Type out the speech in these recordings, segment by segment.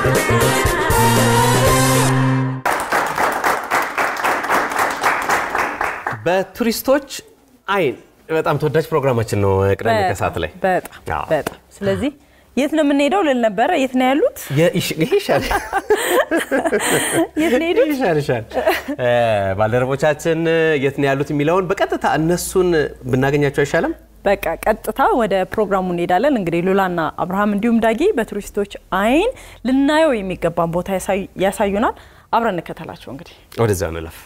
በቱሪስቶች አይን በጣም ተወዳጅ ፕሮግራማችን ነው ቅዳሜ ከሰዓት ላይ በጣም አዎ። በጣም ስለዚህ የት ነው የምንሄደው ልል ነበረ። የት ነው ያሉት? የኢሽ- ይሄ ይሻላል የት ነው የሄዱት? ይሻል ይሻል እ፣ ባልደረቦቻችን የት ነው ያሉት የሚለውን በቀጥታ እነሱን ብናገኛቸው አይሻልም? በቃ ቀጥታ ወደ ፕሮግራሙ እንሄዳለን። እንግዲህ ሉላና አብርሃም እንዲሁም ዳጊ በቱሪስቶች አይን ልናየው የሚገባን ቦታ ያሳዩ- ያሳዩናል። አብረን እንከተላቸው እንግዲህ ወደዛ እንለፍ።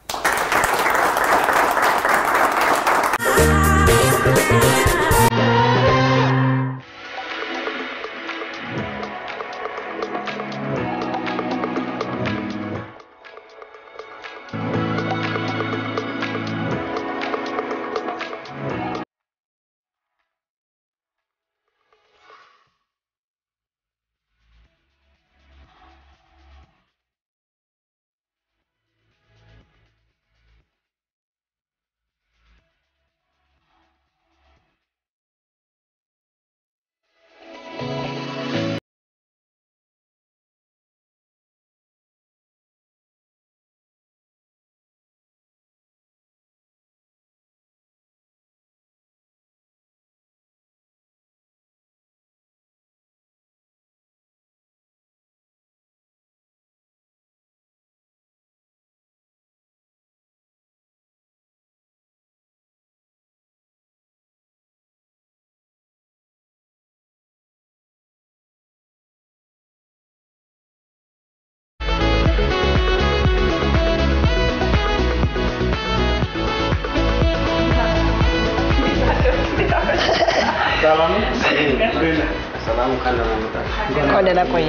እንኳን ደህና ቆየ።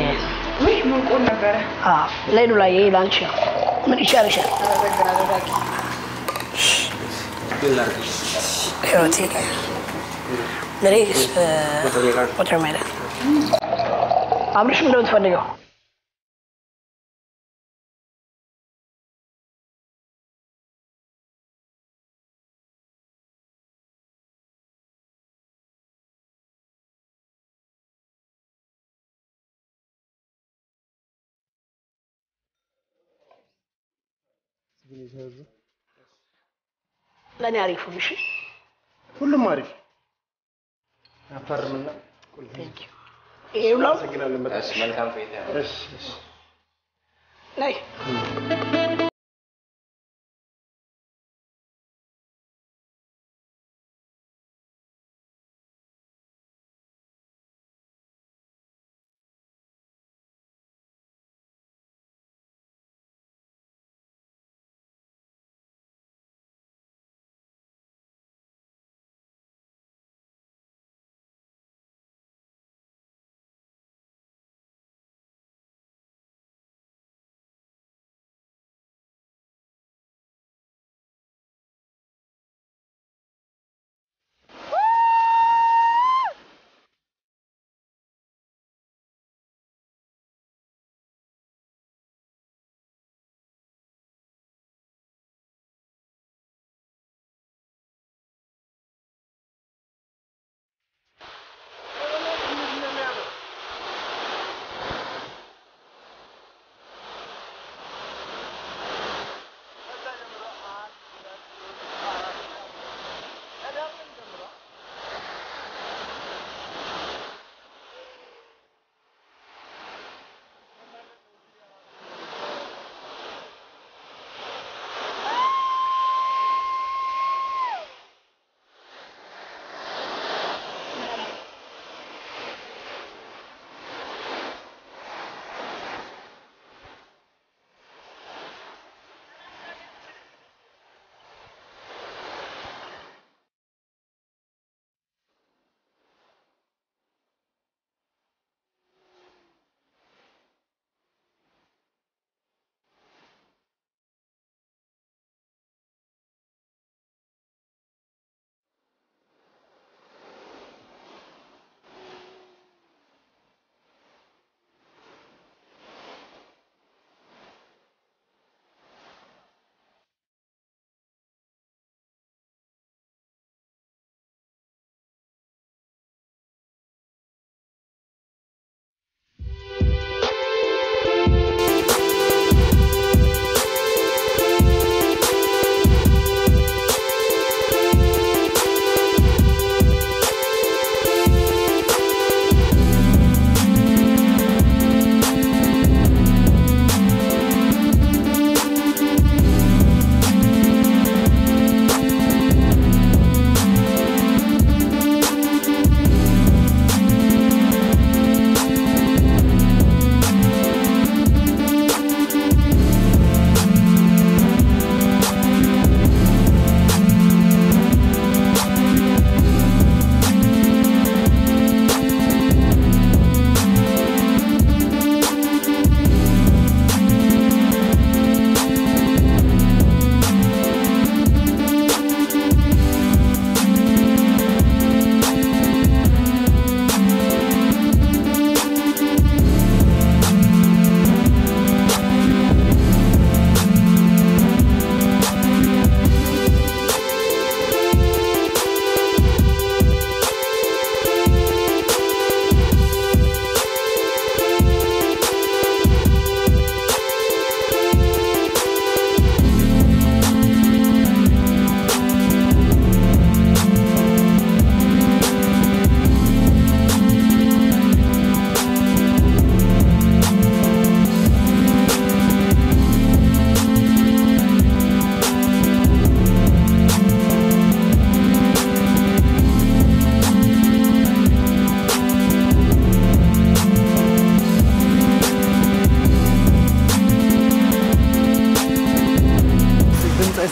አዎ፣ ለይሉ ላይ ላንቺ ነው። ምን ይሻልሻል? ህይወቴ ለኔ ቁጥር ሜዳ አብርሽ ምንድን ነው የምትፈልገው? ለእኔ አሪፉ እሺ። ሁሉም አሪፍ አፈርምና ይሄ ሁላ መልካም እሺ እሺ ነይ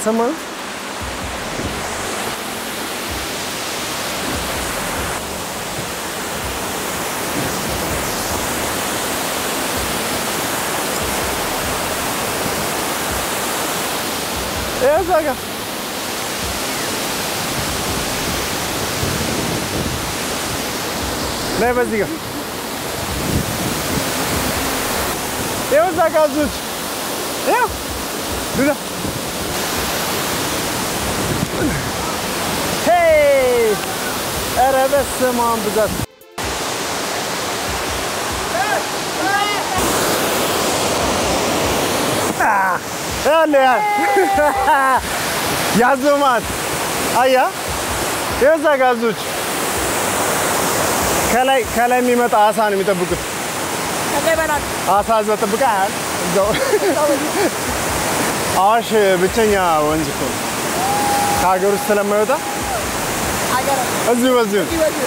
አልሰማህም? ይኸው እዛ ጋር ላይ በዚህ ጋር ይኸው እዛ ጋር አዞች ይኸው ዱዳ ሄይ ኧረ በስመ አብ ብዛት ያለ ያ ያዞማት አያ ይኸው እዛ ጋር አዞች ከላይ ከላይ የሚመጣ አሳ ነው የሚጠብቁት። አሳ እዛ ጠብቃ ያህል እዛው አዋሽ ብቸኛ ወንዝ እኮ ነው ከሀገር ውስጥ ስለማይወጣ እዚሁ በዚሁ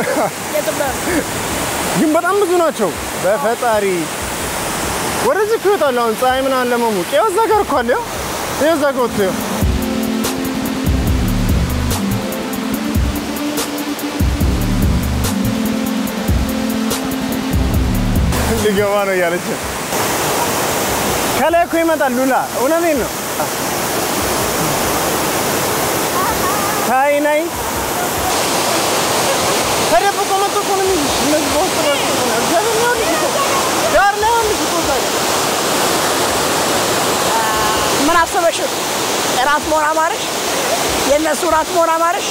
ግን በጣም ብዙ ናቸው። በፈጣሪ ወደዚህ እኮ ይወጣሉ። አሁን ፀሐይ ምናምን ለመሞቅ ይኸው እዛ ጋር እኮ አለ። ይኸው ይኸው እዛ ጋር ወጥቶ ይኸው ሊገባ ነው እያለች ነው። ከላይ እኮ ይመጣል ሉላ። እውነቴን ነው። ታይ ናይ ተደብቆ መጥቶ እኮ ነው የሚይዝሽ። እነዚህ በውስጥ በኩል ነው። እግዚአብሔር ነው ያሉሽ እኮ ዳር ላይ ያሉሽ እኮ እዛ ጋር። ምን አሰበሽ? እራት መሆን አማረሽ? የእነሱ እራት መሆን አማረሽ?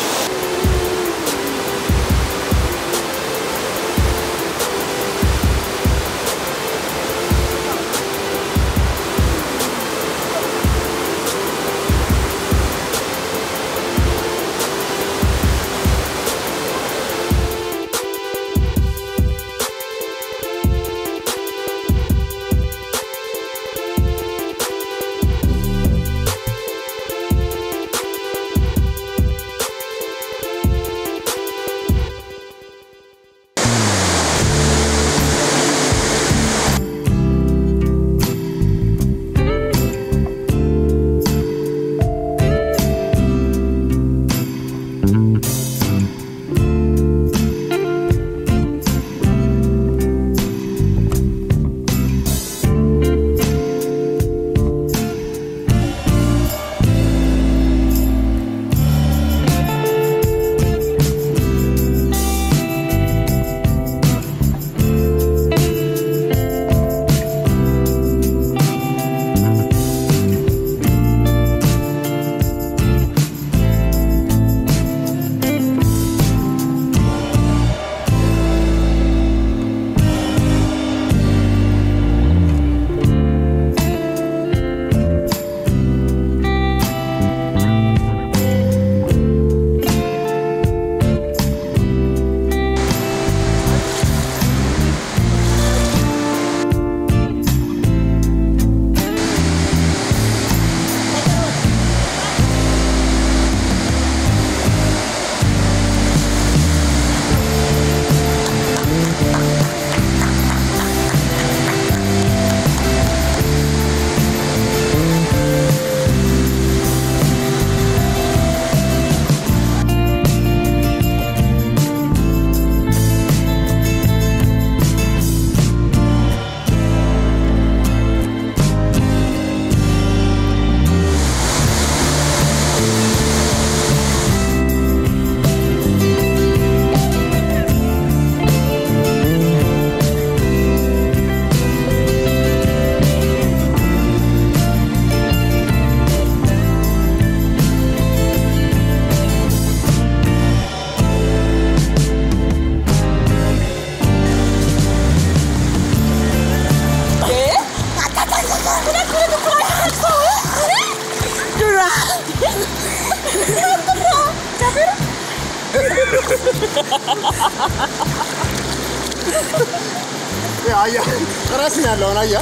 አያ ራስ ነው ያለውን አያ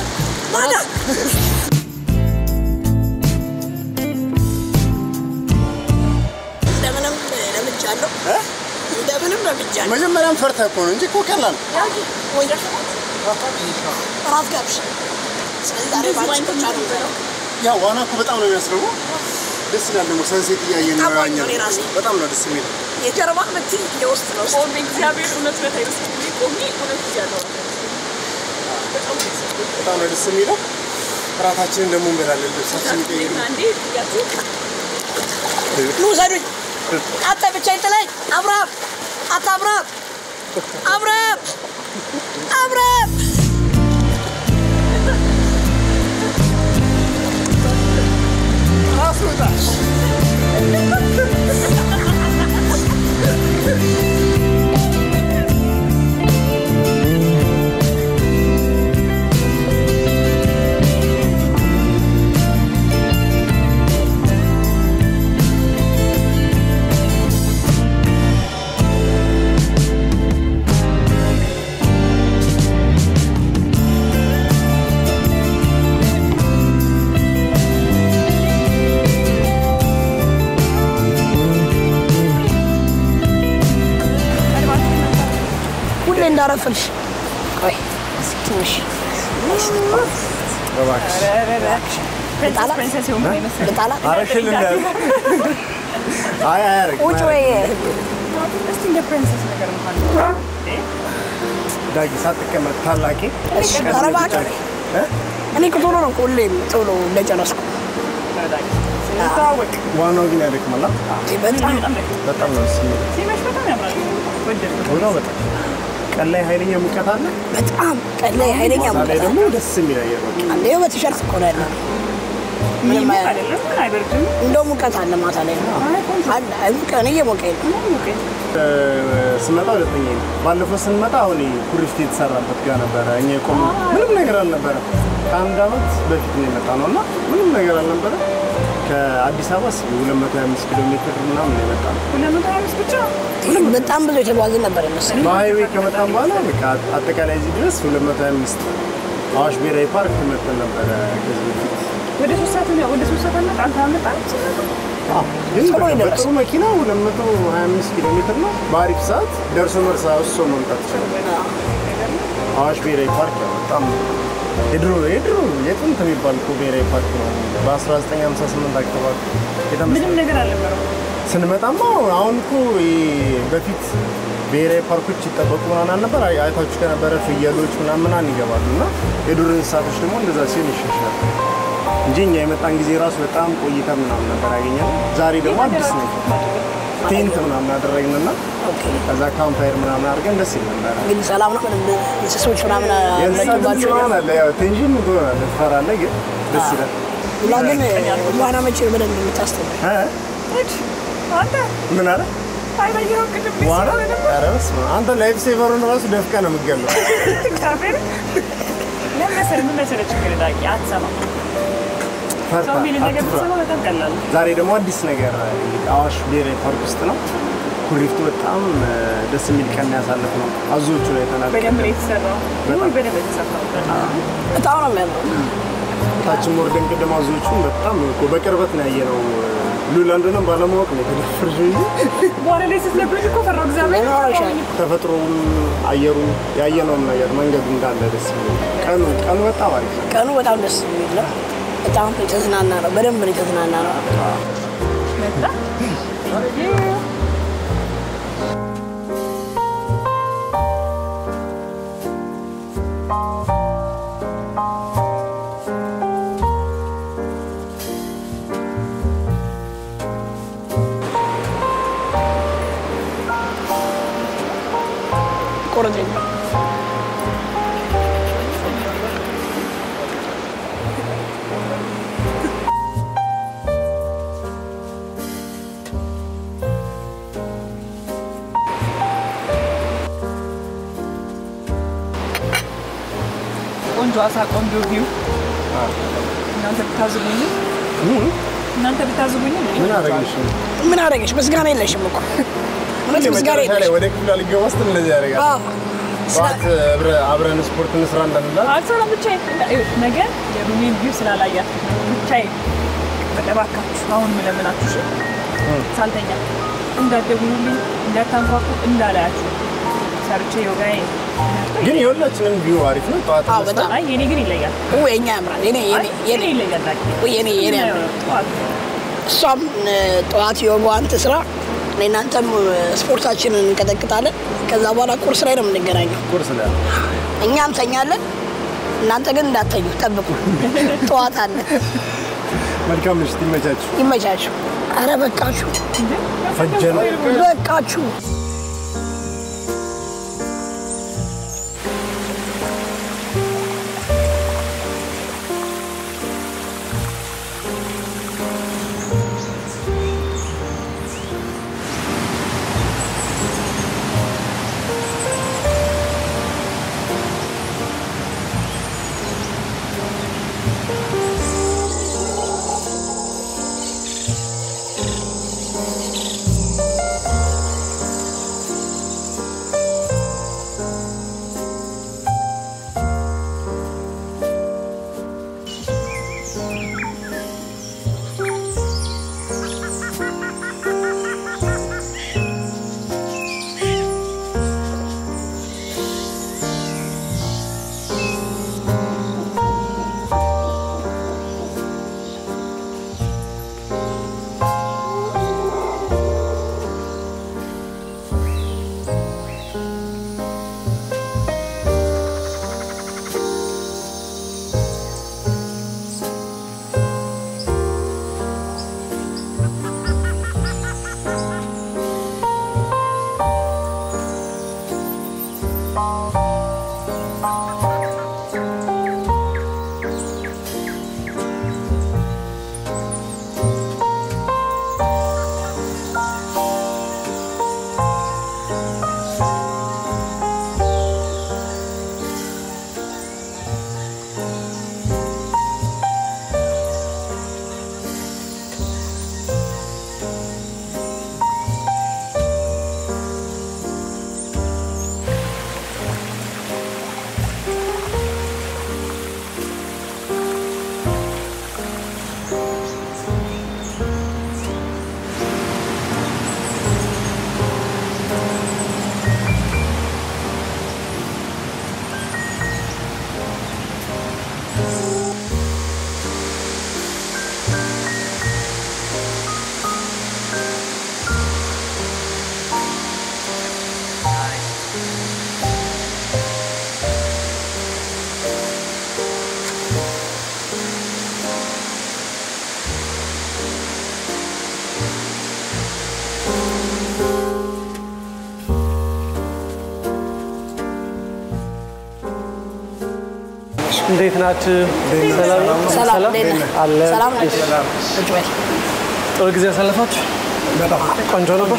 እንደምንም ለምጃለሁ፣ እንደምንም ለምጃለሁ። መጀመሪያም ፈርተህ እኮ ነው እንጂ እኮ ቀላል ወይ እራት ጋብሽ። ስለዚህ ዛሬ ባንቺ ብቻ ነው የምበላው። ያ ዋና እኮ በጣም ነው የሚያስረው። ደስ ይላል ደግሞ ሰንሴት እያየን ነው ታማኝ ያኛው። እኔ ራሴ። በጣም ነው ደስ የሚለው። የጀርባ ምት የውስጥ ነው። ቆሜ እግዚአብሔር እውነት በት አይመስል ቆሜ እውነት ያለው በጣም ደስ ይላል። በጣም ነው ደስ የሚለው። እራታችንን ደግሞ እንበላለን። ልብሳችን ይቀይሩ። አንዴ ያችሁ ኑ ውሰዱኝ። አንተ ብቻ ይጥለኝ። አብርሃም አንተ አብርሃም አብርሃም አብርሃም ራስ ወጣሽ ሁሌ እንዳረፍልሽ ቆይ እስኪ ትንሽ እባክሽ ልጣላ ፕሪንሰስ የሆንኩ ነው የመሰለኝ። ልጣላ አረሽን እንዳል አይ አያረግ ቁጭ በይ እስቲ እንደ ፕሪንሰስ ነገር እንኳን ዳጊ ሳትቀመጥ ታላቂ እሺ ኧረ እባክህ እኔ እኮ ቶሎ ነው ሁሌም ቶሎ እንደጨረስኩ ስንተዋወቅ ዋናው ግን ያደክማል። በጣም በጣም ነው ደስ የሚለው። ሲመሽ በጣም ያምራል። ወደድኩት። ሆኖ በጣም ቀን ላይ ኃይለኛ ሙቀት አለ። በጣም ቀን ላይ ኃይለኛ እዛ ላይ ሙቀት ደግሞ ደስ የሚል አየር በቃ አለ። ይኸው በቲሸርት እኮ ነው ያለው። ምንም የሚሞቅ አያ- አይደለም ምን አይበርድም። እንደው ሙቀት አለ ማታ ላይ አለ። አይ ሙቀት እኔ እየሞቀኝ ነው። ስመጣ ሁለተኛ ነው። ባለፈው ስንመጣ አሁን ኩሪፍት የተሰራበት ጋር ነበረ። እኛ የቆም ምንም ነገር አልነበረ። ከአንድ ዓመት በፊት ነው የመጣ ነው እና ምንም ነገር አልነበረ። ከአዲስ አበባ እስኪ 225 ኪሎ ሜትር ምናምን ነው የመጣ ነው። ሁለት መቶ ሀያ አምስት ብቻ በጣም ብዙ የተጓዝን ነበር ይመስል በሀይዌ ከመጣን በኋላ በቃ አጠቃላይ እዚህ ድረስ 225 አዋሽ ብሔራዊ ፓርክ መጥተን ነበረ ከዚህ በፊት ወደ ሶስት ሰዓት ነው ወደ ሶስት ሰዓት አመጣ አንተ አመጣ ግን ቶሎ በቃ ይደርስ። በጥሩ መኪና 225 ኪሎ ሜትር ነው። በአሪፍ ሰዓት ደርሶ መርሳ እሶ መምጣት ይችላል። አዋሽ ብሔራዊ ፓርክ ያው በጣም የድሮ የድሮ የጥንት የሚባል እኮ ብሔራዊ ፓርክ ነው። በ1958 አካባቢ የተመሰረተ ምንም ነገር አልነበረው። ስንመጣማ አሁን እኮ ይሄ በፊት ብሔራዊ ፓርኮች ይጠበቁ ምናምን ነበር። አይ- አይታችሁ ከነበረ ፍየሎች ምናምን ምናምን ይገባሉ እና የዱር እንስሳቶች ደግሞ እንደዛ ሲሆን ይሻሻል እንጂ እኛ የመጣን ጊዜ ራሱ በጣም ቆይታ ምናምን ነበር ያገኘነው። ዛሬ ደግሞ አዲስ ነው ቴንት ምናምን አደረግንና ከዛ ካምፓየር ምናምን አድርገን ደስ ይል ነበረ። እንግዲህ ሰላም ነው። ምንም እንስሶች ምናምን የእንስሳት ድምፅ መጡባቸው ምናምን አለ። ያው ቴንሽን ትሆናለህ፣ ትፈራለህ፣ ግን ደስ ይላል። ሁላ ግን ዋና መቼ ነው በደንብ የምታስተምር? እ? ሂድ አንተ ምን አለ አይበየው ቅድም ዋና? ኧረ በስመ አብ። አንተ ላይፍ ሴቨሩን ራሱ ደፍቀህ ነው የምትገለው። እግዚአብሔር ለምን መሰለህ ምን መሰለህ ችግር ዳቂ አትሰማም። ሰው ፈርታ የሚል ነገር አትፍራ። ብትሰማ በጣም ቀላል ነው። ዛሬ ደግሞ አዲስ ነገር አዋሽ ብሔራዊ ፓርክ ውስጥ ነው። ኩሪፍቱ በጣም እ፣ ደስ የሚል ቀን ያሳለፍ ነው። አዞቹ ላይ ተናገ በደንብ ነው የተሰራው። ወይ በደንብ የተሰራው በጣም ነው የሚያምረው። ታችን ወርደን ቅድም አዞቹን በጣም እኮ በቅርበት ነው ያየነው። ሉላ እንደሆነ ባለማወቅ ነው የተደፈርሽ እንጂ በኋላ ላይ ስትነግሩኝ እኮ ፈራሁ እግዚአብሔር ይኖርሻል። ተፈጥሮውን፣ አየሩን ያየነውን ነገር መንገዱ እንዳለ ደስ የሚል ቀኑ ቀኑ በጣም አሪፍ ነው። ቀኑ በጣም ደስ የሚል ነው። በጣም የተዝናና ነው። በደንብ ነው የተዝናና ነው። መጣ ቆረጠኝ ቆንጆ አሳ፣ ቆንጆ ቪው እናንተ ብታዝጉኝ እናንተ ብታዝጉኝ ምን አደረግሽ? ምን አደረገሽ? ምስጋና የለሽም እኮ እውነት ምስጋና መጨረሻ ላይ የለሽም። ወደ ክፍል ልገባ ስትል እንደዚህ ያደርጋል። አዎ። ጠዋት አብረ- አብረን ስፖርት እንስራ እንዳንላት አልሰራም ብቻዬን። ይኸው ነገ የሩሜን ቪው ስላላያት ብቻዬን እባካችሁ አሁን ምለምናችሁ እሺ፣ ሳልተኛ እንዳትደውሉልኝ፣ እንዳታንኳኩ፣ እንዳላያችሁ ሰርቼ ዮጋዬ ግን የሁላችንም ቪው አሪፍ ነው። ጠዋት አዎ፣ ተነስተን በጣም አይ የኔ ግን ይለያል። ው የኛ ያምራል። የኔ የኔ የኔ የኔ ይለያል። ዳጊ። ወይ የኔ የኔ ያምራል። ጠዋት እሷም እ፣ ጠዋት የወጓን ትስራ፣ እኔ እናንተም እ፣ ስፖርታችንን እንቀጠቅጣለን። ከዛ በኋላ ቁርስ ላይ ነው የምንገናኘው። ቁርስ ላይ እኛም ተኛለን፣ እናንተ ግን እንዳተኙ ጠብቁ። ጠዋት አለ። መልካም ምሽት፣ ይመቻችሁ። ይመቻችሁ። አረ በቃችሁ፣ ፈጀን በቃችሁ። እንዴት ናችሁ? ሰላም ነው? ሰላም እንዴት ነህ? አለ ሰላም ነህ? ቁጭ በል። ጥሩ ጊዜ ያሳለፋችሁ? ቆንጆ ነበር።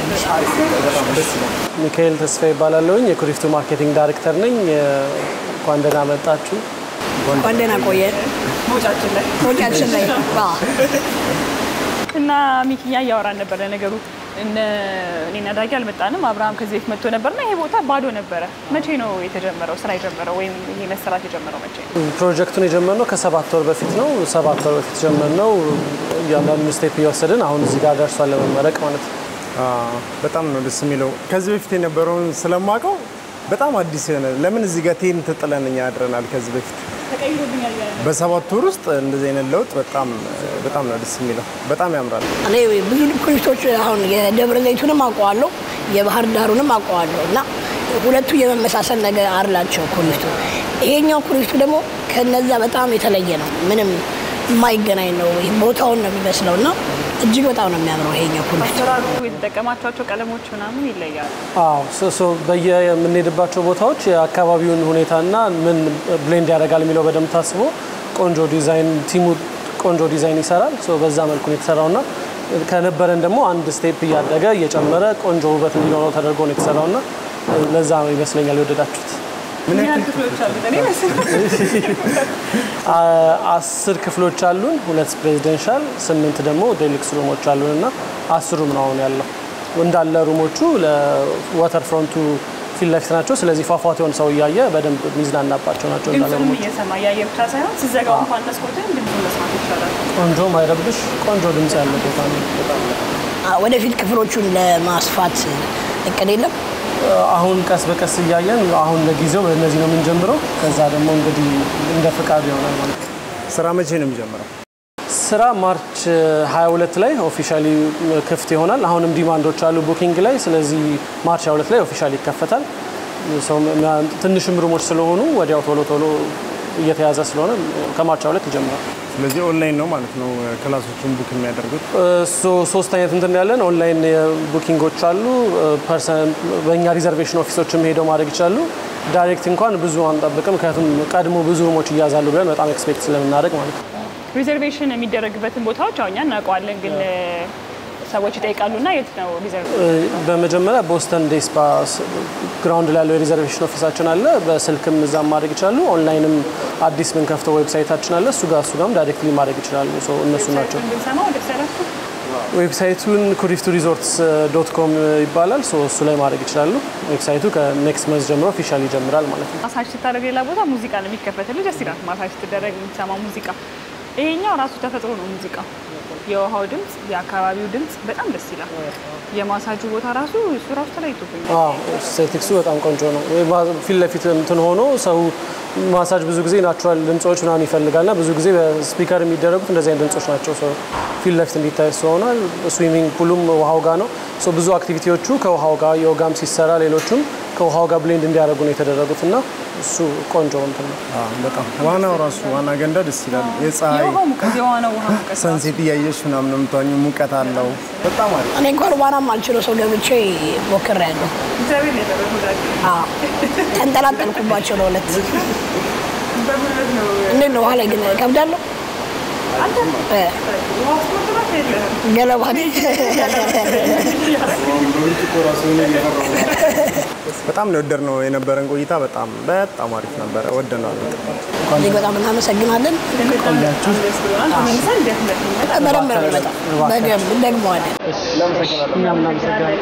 ሚካኤል ተስፋ ይባላለሁኝ የኩሪፍቱ ማርኬቲንግ ዳይሬክተር ነኝ። እንኳን ደህና መጣችሁ። እንኳን ደህና ቆየን። መውጫችን ላይ መውጫችን ላይ አዎ። እና ሚኪያ እያወራን ነበር። ለነገሩ እነ እኔና ዳጊ አልመጣንም። አብርሃም ከዚህ በፊት መጥቶ ነበርና ይሄ ቦታ ባዶ ነበረ። መቼ ነው የተጀመረው ስራ የጀመረው ወይም ይሄ መሰራት የጀመረው መቼ ነው? ፕሮጀክቱን የጀመርነው ከሰባት ወር በፊት ነው። ሰባት ወር በፊት ጀመርነው። እያንዳንዱ ስቴፕ እየወሰድን አሁን እዚህ ጋር ደርሷል ለመመረቅ ማለት ነው። አዎ፣ በጣም ነው ደስ የሚለው። ከዚህ በፊት የነበረውን ስለማውቀው በጣም አዲስ የሆነ ለምን እዚህ ጋር ቴንት ጥለን እኛ አድረናል። ከዚህ በፊት በሰባት ወር ውስጥ እንደዚህ አይነት ለውጥ በጣም በጣም ነው ደስ የሚለው። በጣም ያምራል። እኔ ብዙ ኩሪፍቶች አሁን የደብረ ዘይቱንም አውቀዋለሁ የባህር ዳሩንም አውቀዋለሁ እና ሁለቱ የመመሳሰል ነገር አላቸው ኩሪፍቱ። ይሄኛው ኩሪፍቱ ደግሞ ከነዛ በጣም የተለየ ነው። ምንም የማይገናኝ ነው። ይህ ቦታውን ነው የሚመስለው እና እጅግ በጣም ነው የሚያምረው ይሄኛው ኩሪፍቱ። አሰራሩ የተጠቀማቸዋቸው ቀለሞች ምናምን ይለያሉ። አዎ ሶ- ሶ በየ የምንሄድባቸው ቦታዎች የአካባቢውን ሁኔታና ምን ብሌንድ ያደርጋል የሚለው በደንብ ታስቦ ቆንጆ ዲዛይን ቲሙ ቆንጆ ዲዛይን ይሰራል። ሶ በዛ መልኩ ነው የተሰራውና ከነበረን ደግሞ አንድ ስቴፕ እያደገ እየጨመረ ቆንጆ ውበት እንዲኖረው ተደርጎ ነው የተሰራውና ለዛ ነው ይመስለኛል የወደዳችሁት። ምን ምን ያህል ያክል ክፍሎች አሉት? እኔ መሰለኝ አ- አስር ክፍሎች አሉን፣ ሁለት ፕሬዚደንሻል፣ ስምንት ደግሞ ዴሉክስ ሩሞች አሉን እና አስር ሩም ነው አሁን ያለው። እንዳለ ሩሞቹ ለዋተር ፍሮንቱ ፊት ለፊት ናቸው። ስለዚህ ፏፏቴውን ሰው እያየ በደንብ የሚዝናናባቸው ናቸው እንዳለ ድምፁንም ሩሞቹ። እየሰማ እያየ ብቻ ሳይሆን ስዘጋው እንኳን መስኮትን ድምፁን መስማት ይቻላል። ቆንጆ ማይረብሽ ቆንጆ ድምፅ ያለው ቦታ ነው። አ፣ ወደፊት ክፍሎቹን ለማስፋት እቅድ የለም። አሁን ቀስ በቀስ እያየን አሁን ለጊዜው በእነዚህ ነው የምንጀምረው። ከዛ ደግሞ እንግዲህ እንደ ፍቃድ ይሆናል ማለት ነው። ስራ መቼ ነው የሚጀምረው? ስራ ማርች 22 ላይ ኦፊሻሊ ክፍት ይሆናል። አሁንም ዲማንዶች አሉ ቡኪንግ ላይ። ስለዚህ ማርች 22 ላይ ኦፊሻሊ ይከፈታል። ሰው ትንሽም ሩሞች ስለሆኑ ወዲያው ቶሎ ቶሎ እየተያዘ ስለሆነ ከማርች 22 ይጀምራል። ስለዚህ ኦንላይን ነው ማለት ነው ክላሶቹን ቡክ የሚያደርጉት። እሱ ሶስት አይነት እንትን ያለን ኦንላይን ቡኪንጎች አሉ። ፐርሰን በእኛ ሪዘርቬሽን ኦፊሶችም ሄደው ማድረግ ይችላሉ። ዳይሬክት እንኳን ብዙ አንጠብቅም፣ ምክንያቱም ቀድሞ ብዙ ሩሞች እያዛሉ ብለን በጣም ኤክስፔክት ስለምናደርግ ማለት ነው። ሪዘርቬሽን የሚደረግበትን ቦታዎች አሁን እኛ እናውቀዋለን፣ ግን ሰዎች ይጠይቃሉና የት ነው ሪዘርቭ? በመጀመሪያ ቦስተን ዴስፓ ግራውንድ ላይ ያለው የሪዘርቬሽን ኦፊሳችን አለ። በስልክም እዛም ማድረግ ይችላሉ። ኦንላይንም አዲስ ምንከፍተው ዌብሳይታችን አለ። እሱ ጋር እሱ ጋርም ዳይሬክትሊ ማድረግ ይችላሉ። ሰው እነሱ ናቸው። ብንሰማው ደስ ያላችሁ ዌብሳይቱን ኩሪፍቱ ሪዞርትስ ዶት ኮም ይባላል። ሶ እሱ ላይ ማድረግ ይችላሉ። ዌብሳይቱ ከኔክስት መንዝ ጀምሮ ኦፊሻል ይጀምራል ማለት ነው። ማሳጅ ስታደርግ ሌላ ቦታ ሙዚቃ ነው የሚከፈትልህ። ደስ ይላል። ማሳጅ ስትደረግ የምትሰማው ሙዚቃ። ይሄኛው ራሱ ተፈጥሮ ነው ሙዚቃ። የውሃው ድምፅ፣ የአካባቢው ድምፅ በጣም ደስ ይላል። የማሳጁ ቦታ ራሱ እሱ ራሱ ተለይቶብኛል። ሴቲክሱ በጣም ቆንጆ ነው። ፊት ለፊት እንትን ሆኖ ሰው ማሳጅ ብዙ ጊዜ ናቹራል ድምፆች ምናምን ይፈልጋልና ብዙ ጊዜ በስፒከር የሚደረጉት እንደዚህ አይነት ድምፆች ናቸው። ሰው ፊት ለፊት እንዲታይ ሆኗል። ስዊሚንግ ፑሉም ውሃው ጋር ነው። ሰው ብዙ አክቲቪቲዎቹ ከውሃው ጋር ዮጋም ሲሰራ ሌሎቹም ከውሃው ጋር ብሌንድ እንዲያደርጉ ነው የተደረጉት እና እሱ ቆንጆ እንትን ነው። በጣም ዋናው ራሱ ዋና ገንዳ ደስ ይላል። የፀሐይ የውሃው ሙቀት የዋናው ውሃ ሙቀት ሰንሴት እያየሽ ምናምን ነው የምትዋኘው። ሙቀት አለው በጣም አሪፍ። እኔ እንኳን ዋናም አልችለው ሰው ገብቼ ሞክሬያለሁ። እግዚአብሔር ነው ያደረገው ዛሬ። አዎ፣ ተንጠላጠልኩባቸው ለሁለት። በጉልበት ነው እንዴት ነው ውሃ ላይ ግን ከብዳለሁ? አንተ እ፣ ውሃ ውስጥ መግባት የለህም። ገለባ ነኝ። በጣም ነው የወደድነው የነበረን ቆይታ። በጣም በጣም አሪፍ ነበረ። ወደነዋል። እጅግ በጣም እናመሰግናለን። ቆያችሁ ደስ ብሎናል። ተመልሰን እንዴት እንደሚመጣ በደንብ ነው የሚመጣው። በደንብ ደግመዋለን። እኛም እናመሰግናለን።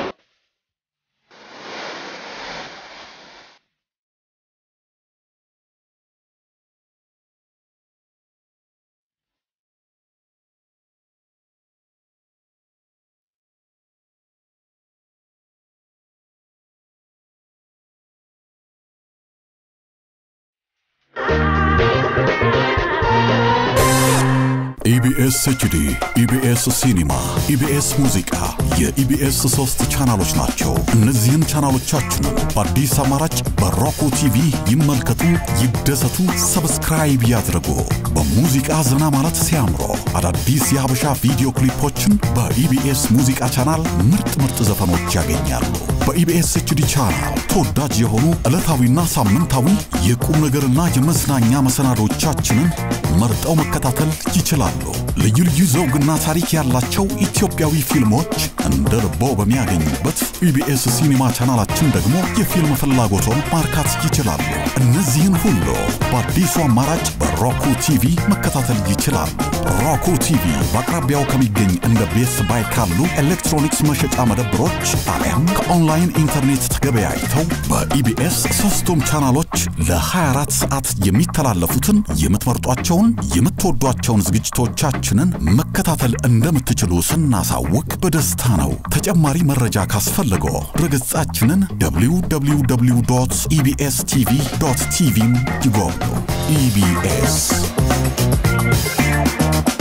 ኢቢኤስ ኤችዲ፣ ኢቢኤስ ሲኒማ፣ ኢቢኤስ ሙዚቃ የኢቢኤስ ሶስት ቻናሎች ናቸው። እነዚህን ቻናሎቻችንን በአዲስ አማራጭ በሮኮ ቲቪ ይመልከቱ፣ ይደሰቱ፣ ሰብስክራይብ ያድርጉ። በሙዚቃ ዘና ማለት ሲያምሮ አዳዲስ የሀበሻ ቪዲዮ ክሊፖችን በኢቢኤስ ሙዚቃ ቻናል ምርጥ ምርጥ ዘፈኖች ያገኛሉ። በኢቢኤስ ኤችዲ ቻናል ተወዳጅ የሆኑ ዕለታዊና ሳምንታዊ የቁም ነገርና የመዝናኛ መሰናዶቻችንን መርጠው መከታተል ይችላሉ። ልዩ ልዩ ዘውግና ታሪክ ያላቸው ኢትዮጵያዊ ፊልሞች እንደ ልቦ በሚያገኙበት ኢቢኤስ ሲኒማ ቻናላችን ደግሞ የፊልም ፍላጎቶን ማርካት ይችላሉ። እነዚህን ሁሉ በአዲሱ አማራጭ በሮኩ ቲቪ መከታተል ይችላሉ። ሮኩ ቲቪ በአቅራቢያው ከሚገኝ እንደ ቤስ ባይ ካሉ ኤሌክትሮኒክስ መሸጫ መደብሮች አሊያም ከኦንላይን ኢንተርኔት ተገበያይተው በኢቢኤስ ሶስቱም ቻናሎች ለ24 ሰዓት የሚተላለፉትን የምትመርጧቸውን የምትወዷቸውን ዝግጅቶቻችንን መከታተል እንደምትችሉ ስናሳውቅ በደስታ ነው። ተጨማሪ መረጃ ካስፈልገው ድረገጻችንን www ኢቢኤስ ቲቪ ቲቪን ይጎብኙ። ኢቢኤስ